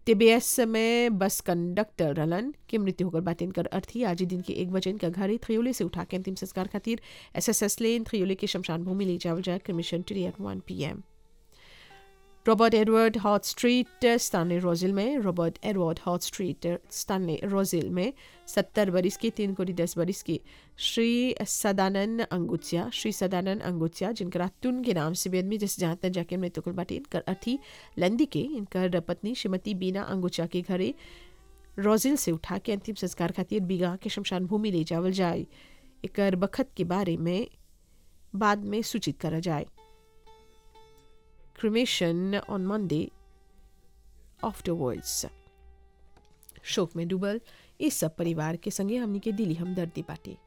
TBS में bus conductor रलन की मृत्यु होकर बातें कर अर्थी आज ही दिन के एक बजे इनका घर ही थ्रियोले से उठा के अंतिम संस्कार खातिर एसएसएस लेन थ्रियोले के शमशान भूमि ले जावल जाए commission two eight one P M Robert Edward Hart street Stanley Rosehill में Robert Edward Hart street Stanley Rosehill में सत्तर बरिस की तीन कोटी दस बरिस की श्री सदानंद अंगुचिया श्री सदानंद अंगुचिया जिनका तुन के नाम से बेदमी जिस जहाँ तक जाके मृत्यु कुल बाटे इनकर अर्थी लंदी के इनकर पत्नी श्रीमती बीना अंगुचिया के घरे रोजिल से उठा के अंतिम संस्कार खातिर बीघा के शमशान भूमि ले जावल जाए एकर बखत के बारे में बाद में सूचित करा जाए cremation on Monday afterwards. शोक में डूबल इस सब परिवार के संगे हमनी के दिली हमदर्दी बाटे